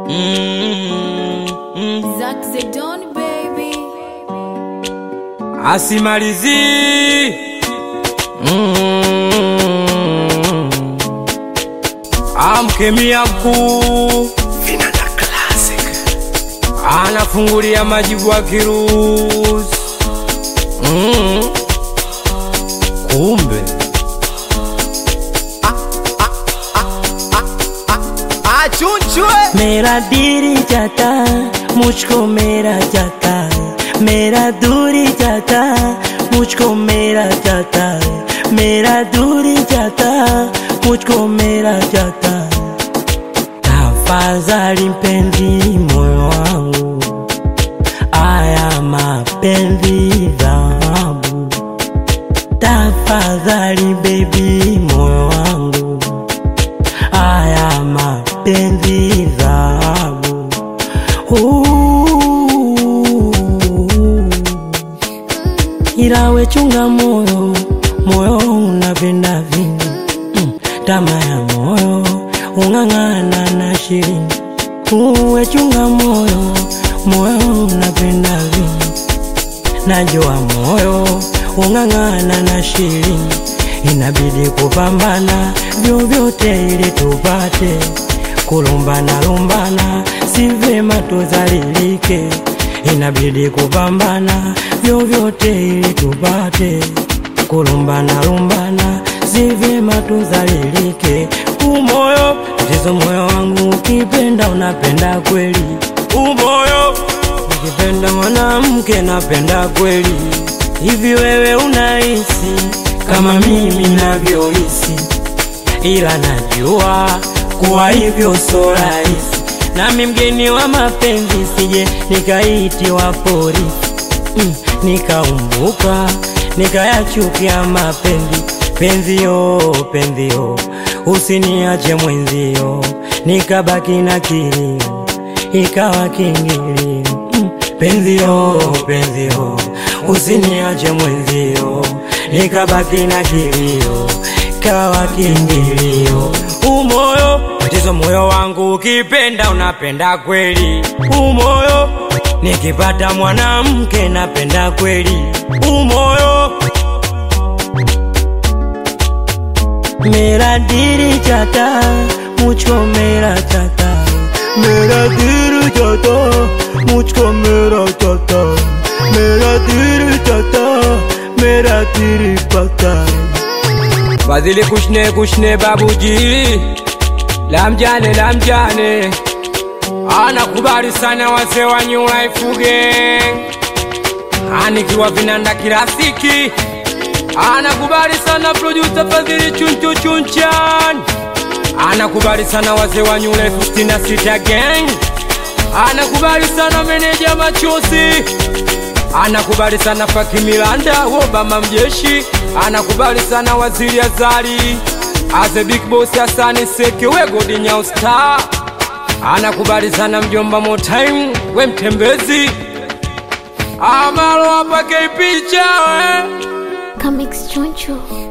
Zack Zedon, baby. asimalizi mm. amkemia mkuu anafungulia majibu wa kirusi mm. kumbe मेरा दिल जाता मुझको मेरा जाता मेरा दूरी जाता मुझको मेरा जाता मेरा दूरी जाता मुझको मेरा जाता tafadhali mpenzi moyo wangu aya mapenzi dhahabu tafadhali bebi moyo wangu haya mapenzi dhahabu Uh. ila we chunga moyo moyo unapenda vingi mm. tama ya moyo ung'ang'ana na shirini uwe chunga moyo moyo unapenda vingi najua moyo ung'ang'ana na shirini inabidi kupambana vyovyote ili tupate kulumbana lumbana si vema tuzalilike inabidi kupambana vyovyote ili tupate kulumbana lumbana si vyema tuzalilike umoyo tatizo moyo wangu ukipenda unapenda kweli umoyo nikipenda mwanamke napenda kweli hivi wewe unahisi kama mimi navyohisi ila najua kuwa hivyo so rahisi nami mgeni wa mapenzi sije nikaitiwa polisi mm, nikaumbuka nikayachukia mapenzi penzio penzio usiniache mwenzio nikabaki na kilio ikawa kingilio mm, penzio penzio usiniache mwenzio nikabaki na kilio kawa kingilio umoyo tatizo moyo wangu ukipenda unapenda kweli umoyo nikipata mwanamke napenda kweli umoyo मेरा दिल जाता मुझको मेरा जाता मेरा दिल जाता मुझको मेरा जाता मेरा दिल जाता मेरा दिल पता Fadhili kushne kushne babuji lamjane lamjane anakubali sana wazee wa New Life Gang anikiwa vinanda kirafiki anakubali sana producer Fadhili chunchu chunchan anakubali sana wazee wa New Life 66 Gang anakubali sana meneja machozi anakubali sana Faki Milanda Obama mjeshi anakubali sana waziri Azali Aze Big Boss Hasani Seke we Godi Nyao Star anakubali sana mjomba Motime we mtembezi Amalo hapa picha we Comics Choncho.